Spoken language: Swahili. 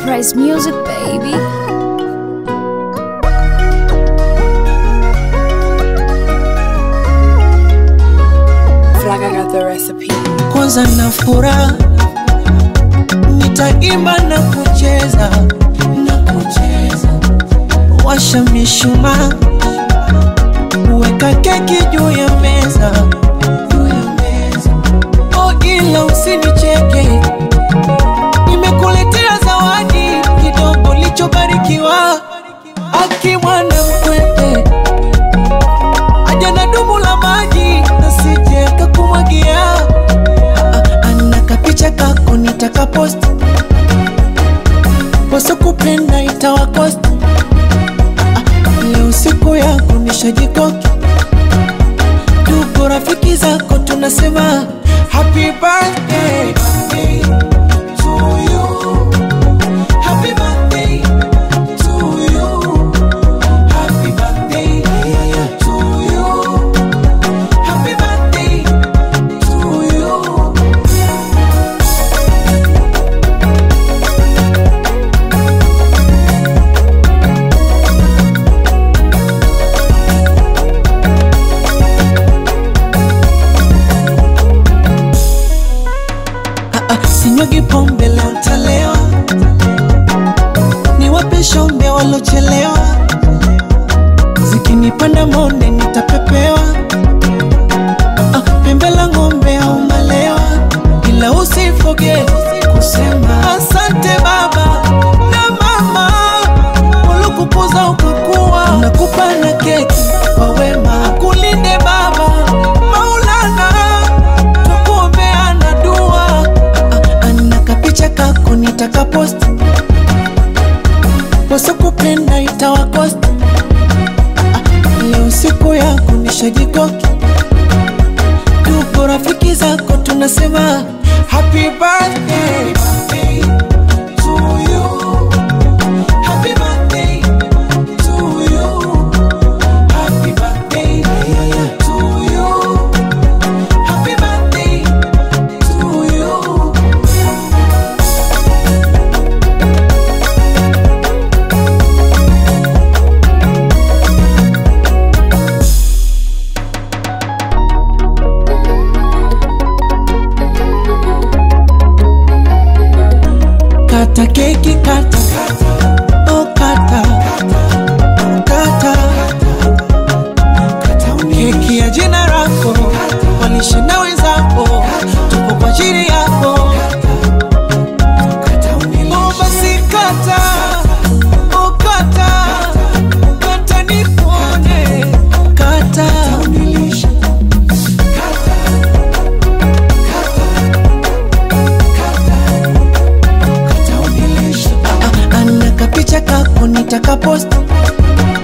Price Music, baby. Flaga got the recipe. kwanza na furaha nitaimba na kucheza na kucheza washa mishumaa weka keki juu ya meza juu ya meza oh ila usinicheke nimekuletea zawadi kidogo lichobarikiwa akimwana mkwete aja na dumu la maji nasije kakumwagia ana kapicha kako nitakapost wasokupenda itawakost leo siku yako nishajikoki tuko rafiki zako tunasema happy birthday to you. Happy birthday to you. Happy birthday to you. Happy birthday to you. Ah, ah, sinyugi pombe leo ntalewa, niwape shombe walochelewa, zikinipanda monde nitapepewa, Ah, ah, pembe la ng'ombe au malewa, ila usifoge kusema asante baba na mama waliokukuza ukakuwa, nakupa na keki kwa wema, kulinde baba Maulana tukuombeana dua Ah, ah, na kapicha kako nitakapost wasokupenda itawakost Ah, ah, leo siku yako nishajikoki tuko rafiki zako tunasema happy birthday to you. Happy birthday to you. Happy birthday to you. Happy birthday to you. Kata keki kata Oh kata Kata Keki ya jina lako Walishinda wenzako Tupo kwa ajili yako Oh basi kata Oh kata Kata nikuone Kata Ah, ah, ana kapicha kako nitakapost